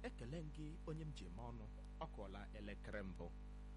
ekele m gị onye m ji eme ọnụ ọ kụọla elekere mbụ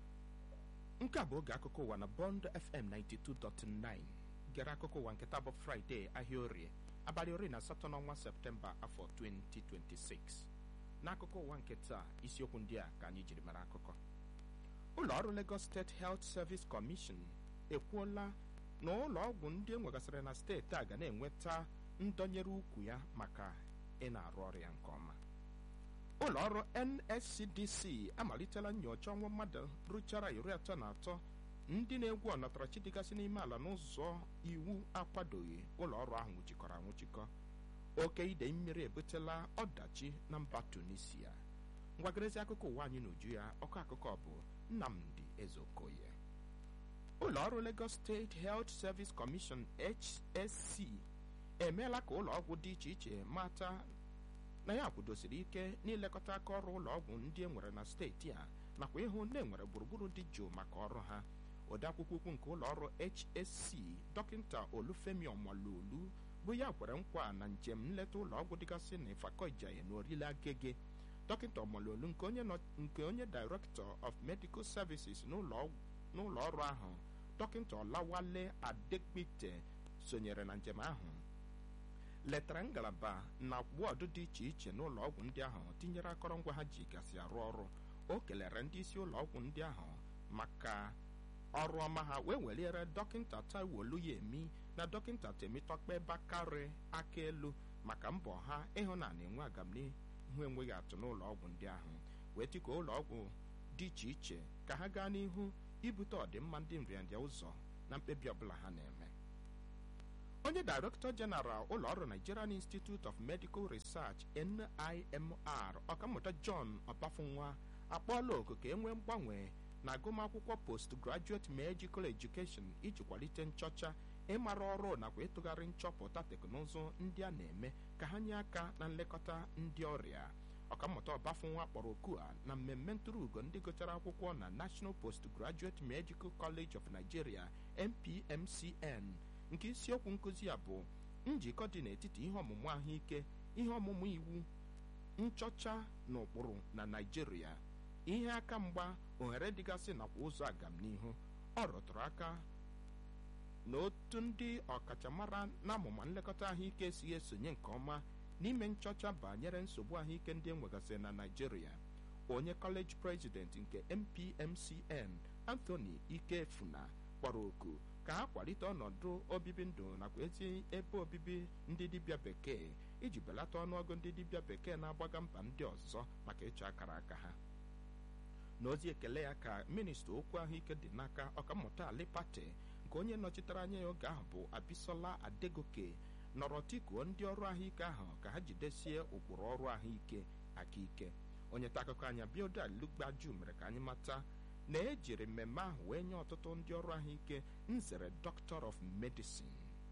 nke a bụ oge akụkọ ụwa na bond fm 92.9 gere akụkọ ụwa nke taa bụ fraịde ahịa orie abalị ori na asatọ n'ọnwa septemba afọ 2026 n'akụkọ ụwa nke taa isiokwu ndị a ka anyị jiri mara akụkọ ụlọ ọrụ lagos steeti health service commission ekwuola na ụlọ ọgwụ ndị e nwegasịrị na steeti a ga na-enweta ndọnyere ukwu ya maka ị na-arụ ọrụ ya nke ọma ụlọ ọrụ nscdc amalitela nyocha ọnwụ mmadụ rụchara iri atọ na atọ ndị na-egwu ọnatarachi dịgasị n'ime ala n'ụzọ iwu akwadoghị ụlọ ọrụ ahụ nwụchikọrọ anwụchikọ oke idei mmiri ebutela ọdachi na mba tunisia ngwagarezi akụkọ ụwa anyị n'uju ya ọkọ akụkọ bụ nnamdi ezeokoye ụlọ ọrụ lagos steeti health service commission hsc emeela ka ụlọ ọgwụ dị iche iche mata na ya kwudosiri ike n'ilekọta aka ọrụ ụlọ ọgwụ ndị e nwere na steeti a nakwa ịhụ na enwere gburugburu dị jụụ maka ọrụ ha odeakwụkwọ ukwu nke ụlọ ọrụ hsc dọkịta olufemi ọmalolu bụ ya kwere nkwa na njem nleta ụlọ ọgwụ dịgasị na ifakọijaye na orile agege dọkịta ọmalolu nke onye nke onye director of medical services n'ụlọ ọrụ ahụ dọkịta ọlawale adegbite sonyere na njem ahụ letara ngalaba na wọdụ dị iche iche n'ụlọ ọgwụ ndị ahụ tinyere akọrọngwa ha ji gasị arụ ọrụ o kelere ndị isi ụlọ ọgwụ ndị ahụ maka ọrụ ọma ha wee weliere dọkịta taiwo oluyemi na dọkịta temitọkpe bakari aka elu maka mbọ ha ịhụ na na-enwe agamnihu enweghị atụ n'ụlọ ọgwụ ndị ahụ wee tikuo ụlọ ọgwụ dị iche iche ka ha gaa n'ihu ibute ọdịmma ndị nrịanrịa ụzọ na mkpebi ọbụla ha na-eme onye director general ụlọ ọrụ nigerian institute of medical research nimr ọkammụta john ọbafunwa akpọọla oku ka e nwee mgbanwe na agụmakwụkwọ postgraduate medical education iji kwalite nchọcha ịmara ọrụ nakwa ịtụgharị nchọpụta teknụzụ ndị a na-eme ka ha nye aka na nlekọta ndị ọrịa ọkammụta ọbafunwa kpọrọ oku a na mmemme ntụrụ ugo ndị gụchara akwụkwọ na national postgraduate medical college of nigeria npmcn nke isiokwu nkụzi ya bụ njikọ dị n'etiti ihe ọmụmụ ahụike ihe ọmụmụ iwu nchọcha na ụkpụrụ na naijiria ihe aka mgba ohere dịgasị nakwa ụzọ agamnihu ọ rụtụrụ aka na otu ndị ọkachamara n'amụma nlekọta ahụike si esonye nke ọma n'ime nchọcha banyere nsogbu ahụike ndị enwegasịrị na naijiria onye kọleji prezident nke npmcn anthony ikefuna kpọrọ oku ka ha kwalite ọnọdụ obibi ndụ nakwa ezi ebe obibi ndị dibịa bekee iji belata ọnụọgụ ndị dibịa bekee na-agbaga mba ndị ọzọ maka ịchọ akara aka ha n'ozi ekele ya ka minista okwu ahụike dị n'aka ọkammụta ali pate nke onye nọchitere anya ya oge ahụ bụ abisola adegoke nọrọ tikuo ndị ọrụ ahụike ahụ ka ha jidesie ụkpụrụ ọrụ ahụike aka ike onye ta akụkọ anya bioda lugbaju mere ka anyị mata na ejiri mmemme ahụ wee nye ọtụtụ ndị ọrụ ahụike nzere doctor of medicine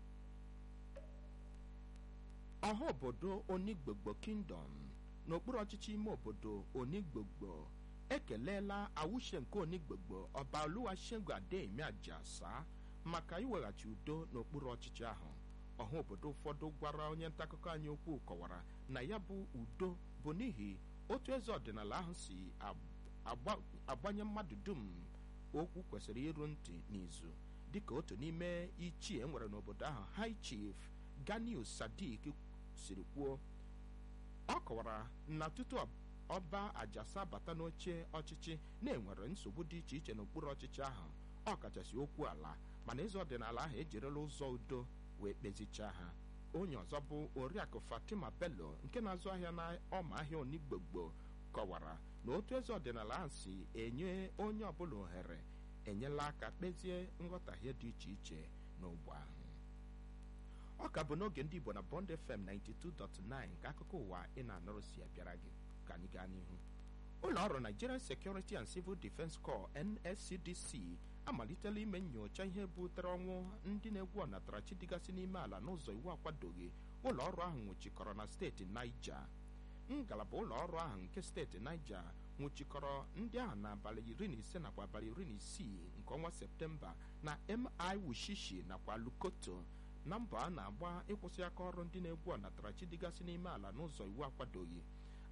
ọha obodo onigbogbo kingdom n'okpuru ọchịchị ime obodo onigbogbo ekelela awuche nke onigbogbo ọba oluwasegun adeyemi ajasa maka iweghachi udo n'okpuru ọchịchị ahụ ọha obodo ụfọdụ gwara onye ntaakụkọ anyị okwu kọwara na ya bụ udo bụ n'ihi otu eze ọdịnala ahụ si agbanye mmadụ dum okwu kwesịrị iru ntị n'izu dịka otu n'ime ichie enwere n'obodo ahụ high chief ganiu sadik siri kwuo ọ kọwara na tutu ọba ajasa bata n'oche ọchịchị na-enwere nsogbu dị iche iche n'okpuru ọchịchị ahụ ọ kachasị okwu ala mana eze ọdịnala ahụ ejirila ụzọ udo wee kpezichaa ha onye ọzọ bụ oriakụ fatima bello nke na-azụ ahịa na ọma ahịa onigbogbo kọwara na otu eze ọdịnala ahụ si enye onye ọbụla ohere enyela aka kpezie nghọtahie dị iche iche n'ogbe ahụ ọ ka bụ n'oge ndị igbo na bond fm 92.9 nke akụkọ ụwa ị na-anụrụ si abịara gị ka anyị gaa n'ihu ụlọ ọrụ nigerian security and civil defense corps nscdc amalitela ime nyocha ihe butere ọnwụ ndị na-egwu ọnatarachi dịgasị n'ime ala n'ụzọ iwu akwadoghị ụlọ ọrụ ahụ nwụchikọrọ na steeti naija ngalaba ụlọ ọrụ ahụ nke steeti naija nwụchikọrọ ndị ahụ n'abalị iri na ise nakwa abalị iri na isii nke ọnwa septemba na mi wushishi nakwa lukoto na mbọ a na-agba ịkwụsị aka ọrụ ndị na-egwu ọnatarachi dịgasị n'ime ala n'ụzọ iwu akwadoghị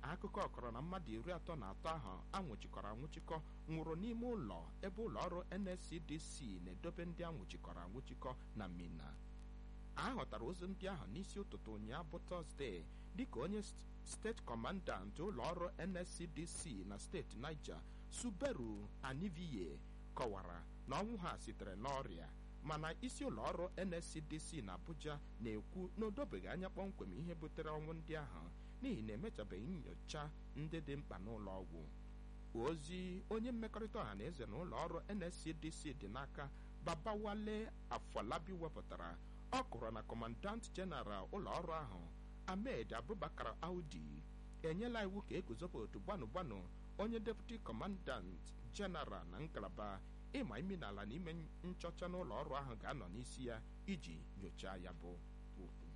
akụkọ kọrọ na mmadụ iri atọ na atọ ahụ anwụchikọrọ anwụchikọ nwụrụ n'ime ụlọ ebe ụlọ ọrụ nscdc na-edobe ndị anwụchikọrọ anwụchikọ na mina a hụtara ozu ndị ahụ n'isi ụtụtụ ụnyaahụ bụ tọzdee dịka onye steeti kọmandant ụlọ ọrụ nscdc na steeti niger suberu aniviye kọwara na ọnwụ ha sitere n'ọrịa mana isi ụlọ ọrụ nscdc na abuja na-ekwu na o dobeghị anya kpọmkwem ihe butere ọnwụ ndị ahụ n'ihi na emechabeghị nyocha ndị dị mkpa n'ụlọ ọgwụ ozi onye mmekọrịta ọha na eze na ụlọ ọrụ nscdc dị n'aka babawale afọlabi wepụtara ọ kụrụ na kọmandant jeneral ụlọ ọrụ ahụ ahmed abubakar audi enyela iwu ka eguzopụ otu gbanụ gbanụ onye deputi kọmandant jeneral na ngalaba ịma imi n'ala na ime nchọcha n'ụlọ ọrụ ahụ ga-anọ n'isi ya iji nyochaa ya bụ okwu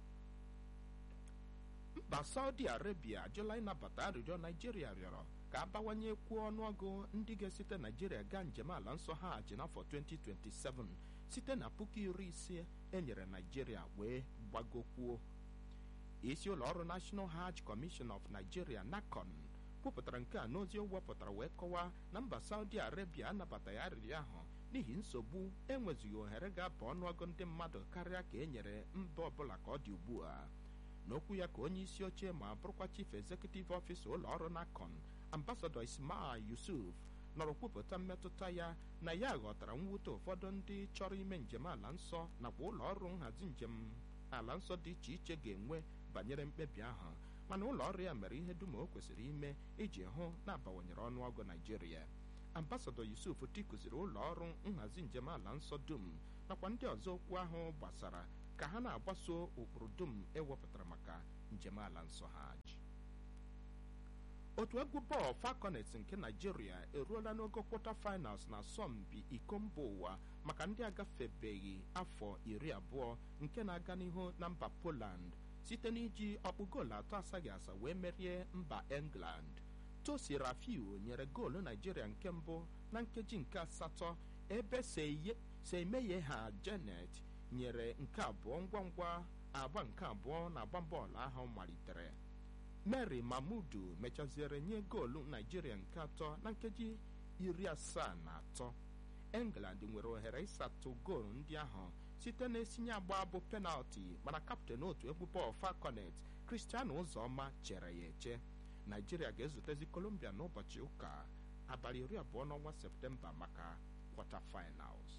mba saudi arabia ajụla ịnabata arịrịọ naijiria rịọrọ ka abawanye kwuo ọnụọgụ ndị ga-esite naijiria gaa njem ala nsọ hajj n'afọ 2027 site na puku iri ise enyere naijiria wee gbagokwuo isi ụlọ ọrụ national hajj commission of nigeria nacon kwupụtara nke a n'ozi o wepụtara wee kọwaa na mba saudi arabia anabataghị arịrịọ ahụ n'ihi nsogbu enwezighị ohere ga-aba ọnụọgụ ndị mmadụ karịa ka e nyere mba ọbụla ka ọ dị ugbu a n'okwu ya ka onye isi oche ma bụrụkwa chief executive officer ụlọ ọrụ nacon ambasadọ ismail yusuf nọrọ kwupụta mmetụta ya na ya ghọtara mwute ụfọdụ ndị chọrọ ime njem ala nsọ nakwa ụlọ ọrụ nhazi njem ala nsọ dị iche iche ga-enwe banyere mkpebi ahụ mana ụlọ ọrụ ya mere ihe dum o kwesịrị ime iji hụ na-abawanyere ọnụọgụ naijiria ambasadọ yusuf tikụziri ụlọ ọrụ nhazi njem ala nsọ dum nakwa ndị ọzọ okwu ahụ gbasara ka ha na-agbaso ụkpụrụ dum ewepụtara maka njem ala nsọ hajj otu egwu bọọlụ falconet nke naijiria eruola n'ogo kwọta finals na asọmpi iko mba ụwa maka ndị agafebeghị afọ iri abụọ nke na-aga n'ihu na mba poland site n'iji ọkpụ goolu atọ asaghị asa wee merie mba england tosi rafiu nyere goolu naijiria nke mbụ na nkeji nke asatọ ebe seimeye ha janet nyere nke abụọ ngwa ngwa agba nke abụọ na agba bọọlụ ahụ malitere mary mamudu mechaziere nye goolu naijiria nke atọ na nkeji iri asaa na atọ england nwere ohere ịsatụ goolu ndị ahụ site na-esinye agba bụ penalti mana kaptịn otu egwu bọọlụ falconet cristiano ụzọma chere ya eche naijiria ga-ezutezi colombia n'ụbọchị ụka abalị iri abụọ n'ọnwa septemba maka kwọta finals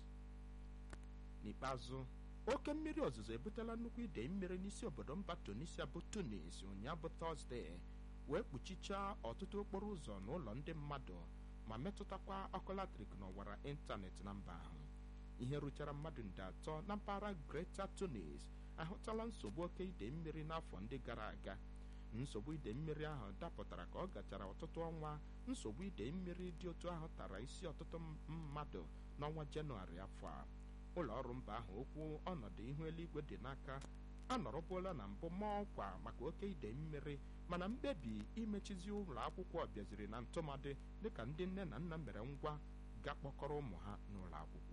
n'ikpeazụ oke mmiri ozuzo ebutela nnukwu idei mmiri n'isi obodo mba tunisia bụ tunis ụnyaahụ bụ tọzdee wee kpuchichaa ọtụtụ okporo ụzọ na ụlọ ndị mmadụ ma metụtakwa ọkụ latrik na ọwara ịntanetị na mba ahụ ihe ruchara mmadụ nde atọ na mpaghara greta tunis ahụtala nsogbu oke idei mmiri n'afọ ndị gara aga nsogbu idei mmiri ahụ dapụtara ka ọ gachara ọtụtụ ọnwa nsogbu idei mmiri dị otu ahụ tara isi ọtụtụ mmadụ n'ọnwa jenụwarị afọ a ụlọ ọrụ mba ahụ okwu ọnọdụ ihu eluigwe dị n'aka anọrọbuola na mbụ ma ọkwa maka oke idei mmiri mana mkpebi imechizi ụlọ akwụkwọ bịaziri na ntụmadị dịka ndị nne na nna mere ngwa ga kpọkọrọ ụmụ ha n'ụlọ akwụkwọ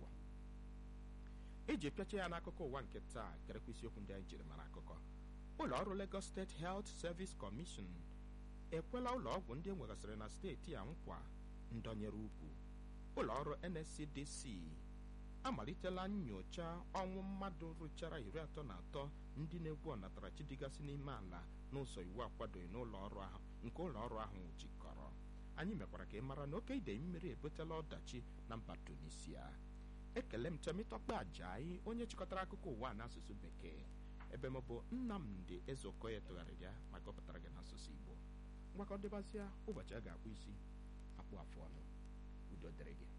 iji pịacha ya n'akụkọ ụwa nke taa gerekwa isiokwu ndị anyị jiri mara akụkọ ụlọ ọrụ Lagos State Health Service Commission ekwela ụlọ ọgwụ ndị enwegasịrị na steeti a nkwa ndọnyere ukwu ụlọ ọrụ NSCDC amalitela nyocha ọnwụ mmadụ rụchara iri atọ na atọ ndị na-egwu ọnatarachi dịgasị n'ime ala n'ụzọ iwu akwadoghị n'ụlọ ọrụ ahụ nke ụlọ ọrụ ahụ jikọrọ anyị mekwara ka ị mara na oke idei mmiri ebutela ọdachi na mba Tunisia ekele m Temitọkpe Ajayi onye chịkọtara akụkọ ụwa n'asụsụ bekee ebe m bụ Nnamdi Ezeokoye tụgharịrị ya ma gụpụtara gị n'asụsụ Igbo ngwakọ dịbazịa ụbọchị a ga-akpụ isi akpụ afụ ọnụ udo dịrị gị